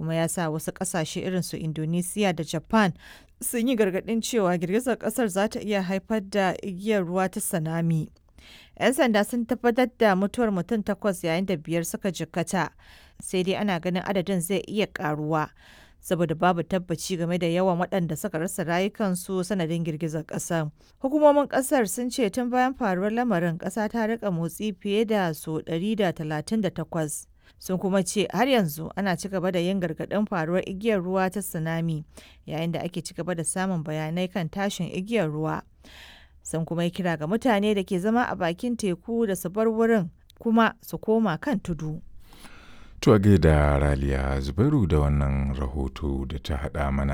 kuma ya sa wasu ƙasashe irin su Indonesia da Japan sun yi gargaɗin cewa girgizar ƙasar za ta iya haifar da igiyar ruwa ta tsunami. 'Yan sanda sun tabbatar da mutuwar mutum takwas yayin da biyar suka jikkata, sai dai ana ganin adadin zai iya ƙaruwa. saboda babu tabbaci game da yawan waɗanda suka rasa rayukansu sanadin girgizar ƙasar. Hukumomin ƙasar sun ce tun bayan faruwar lamarin ƙasa ta rika motsi fiye da so 138. Sun kuma ce har yanzu ana ci gaba da yin gargaɗin faruwar igiyar ruwa ta tsunami yayin da ake ci gaba da samun bayanai kan tashin igiyar ruwa. Sun kuma yi kira ga mutane da ke zama a bakin teku da su bar wurin kuma su koma kan tudu. To da Raliya Zubairu da wannan rahoto da ta haɗa mana.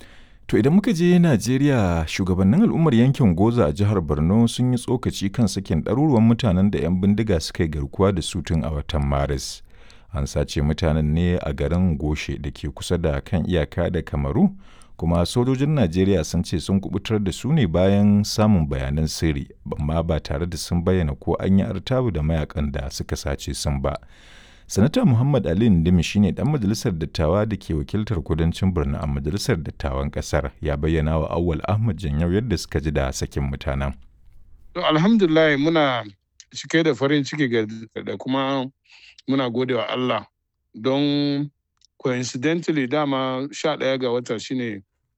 To idan muka je Najeriya shugabannin al'ummar yankin Goza a jihar Borno sun yi tsokaci kan sakin ɗaruruwan mutanen da 'yan bindiga suka yi garkuwa da su tun a watan Maris. An sace mutanen ne a garin Goshe da ke kusa da kan iyaka da Kamaru, kuma sojojin Najeriya sun ce sun kubutar da su ne bayan samun bayanan sirri, amma ba tare da sun bayyana ko an yi artabu da mayakan da suka sace sun ba. sanata muhammad ali ndimi shine dan majalisar dattawa da ke wakiltar kudancin borno a majalisar dattawan kasar ya bayyana wa awwal ahmad janyau yadda suka ji da sakin mutanen to alhamdulillah muna cike da farin ciki da kuma muna gode wa allah don coincidentally dama sha ɗaya ga wata shine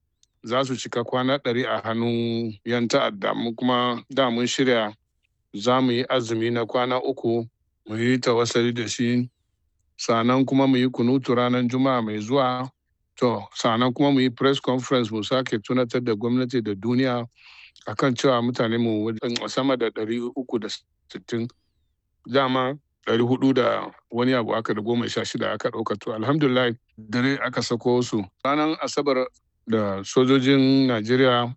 za su cika kwana ɗari a hannun yan ta'adda mu kuma da mun shirya za mu yi azumi na kwana uku mu yi tawassali da shi sannan kuma mu yi kunutu ranar juma'a mai zuwa to sannan kuma mu yi press conference mu sake tunatar da gwamnati da duniya akan cewa mutane mu sama da ɗari uku da sittin dama ɗari hudu da wani abu aka da goma sha shida aka ɗauka to alhamdulillah dare aka sako su ranar asabar da sojojin najeriya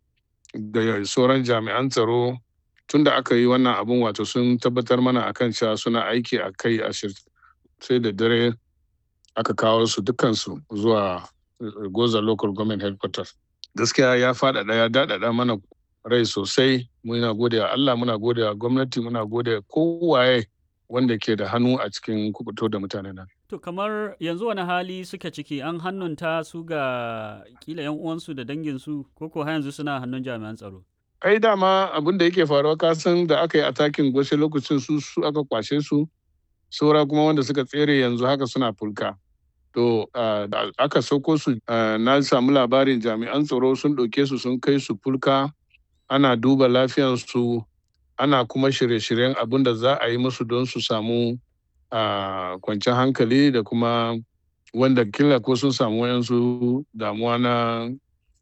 da sauran jami'an tsaro tun da aka yi wannan abun wato sun tabbatar mana akan cewa suna aiki a kai a sai da dare aka kawo su dukansu zuwa goza local government headquarters gaskiya ya faɗaɗa ya daɗaɗa mana rai sosai muna gode wa Allah muna gode wa gwamnati muna gode kowaye wanda ke da hannu a cikin kubuto da mutane nan. To kamar yanzu wani hali suke ciki an hannunta su ga kila yan uwansu da danginsu ko ko yanzu suna hannun jami'an tsaro. ai dama abin da yake faruwa kasan da aka yi atakin gwashe lokacin su su aka kwashe su saura kuma wanda suka tsere yanzu haka suna fulka to da aka sauko su na samu labarin jami'an tsaro sun ɗauke su sun kai su fulka ana duba lafiyansu ana kuma shirye-shiryen abin da za a yi musu don su samu kwanciyar hankali da kuma wanda kila ko sun samu wayansu damuwa na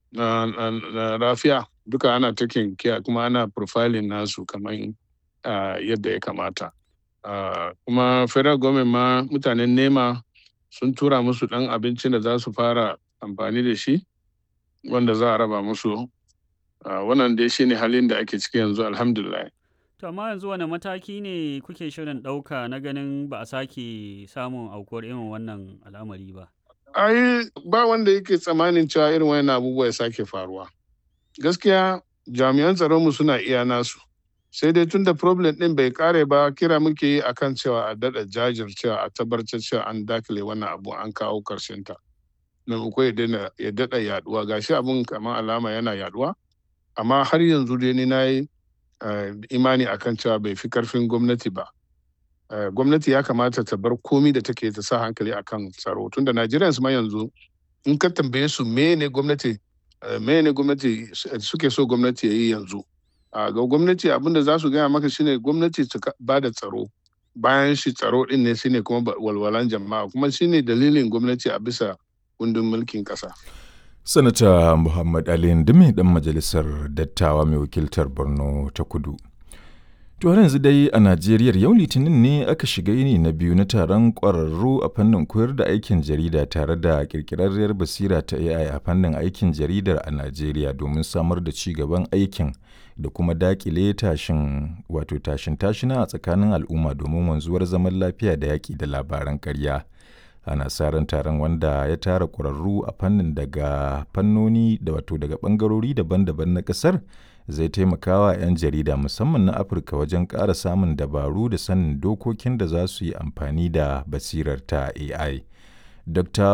lafiya duka ana taking care kuma ana profiling nasu kamar yadda ya kamata kuma federal government ma mutanen nema sun tura musu dan abincin da za su fara amfani da shi wanda za a raba musu wannan dai shine halin da ake ciki yanzu alhamdulillah To amma yanzu wani mataki ne kuke shirin ɗauka na ganin ba a sake samun aukuwar irin wannan al'amari ba? ai ba wanda yake tsammanin cewa irin wannan abubuwa ya sake faruwa gaskiya jami'an tsaronmu suna iya nasu sai dai tunda problem din bai kare ba kira muke yi akan cewa a dada jajircewa a tabbatar cewa an dakile wannan abu an kawo karshen ta maimako ya dada yaduwa gashi abun kamar alama yana yaduwa amma har yanzu dai ni na yi imani akan cewa bai fi karfin gwamnati ba gwamnati ya kamata ta bar komi da take ta sa hankali akan tsaro tunda Najeriya su ma yanzu in ka tambaye su me ne gwamnati me ne gwamnati suke so gwamnati ya yi yanzu ga gwamnati abin da za su gaya maka shine gwamnati su ba da tsaro bayan shi tsaro din ne shine kuma walwalan jama'a kuma shine dalilin gwamnati a bisa kundin mulkin kasa sanata muhammad ali ndimi dan majalisar dattawa mai wakiltar borno ta kudu To yanzu dai a Najeriya yau Litinin ne aka shiga yini na biyu na taron ƙwararru a fannin koyar da aikin jarida tare da ƙirƙirarriyar basira ta AI a fannin aikin jaridar a Najeriya domin samar da ci gaban aikin da kuma daƙile tashin wato tashin tashina a tsakanin al'umma domin wanzuwar zaman lafiya da yaƙi da labaran ƙarya. Ana sa ran taron wanda ya tara ƙwararru a fannin daga fannoni da wato daga ɓangarori daban-daban na ƙasar. zai taimakawa 'yan jarida musamman na afirka wajen ƙara samun dabaru da sanin dokokin da za su yi amfani da basirar ta ai dr